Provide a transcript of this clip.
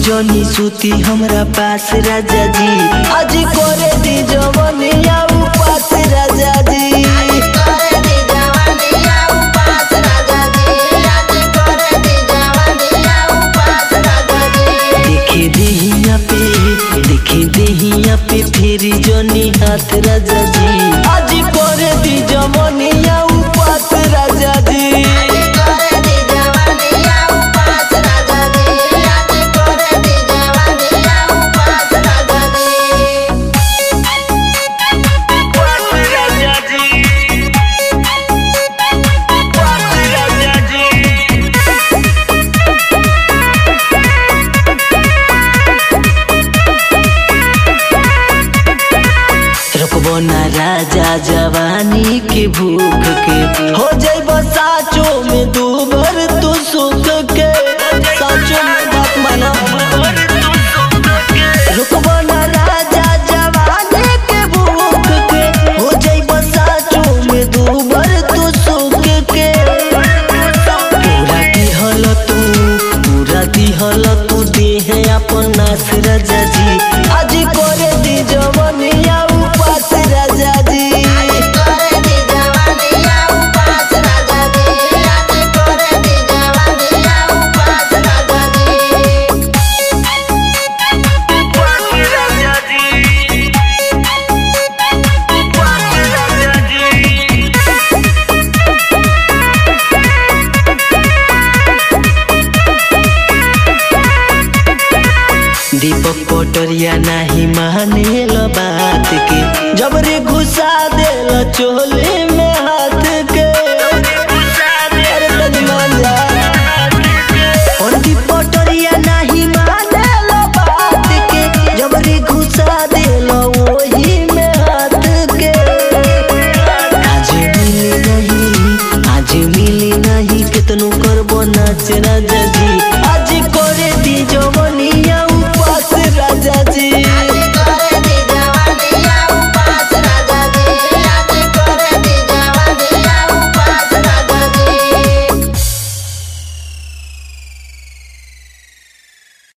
जनी सूती हमरा पास राजा जी आज करे दी जवनिया उपास राजा जी देखे देहिया पे देखे देहिया पे फेरी जनी हाथ राजा जी आज करे दी जवनिया उपास राजा जी रुकबो ना राजा जवानी के भूख के हो जाइब साचो में दू भर तू सुख के साचो में बात माना रुकबो ना राजा जवानी के भूख के हो जाइब साचो में दू भर तू सुख के पूरा दिहल तू पूरा दिहल तू देह अपन नास राजा जी आज करे दी जवनिया उपास राजा जी दीपक पटरिया नाही मानेल बात के जबरे घुसा देल चोले में हाथ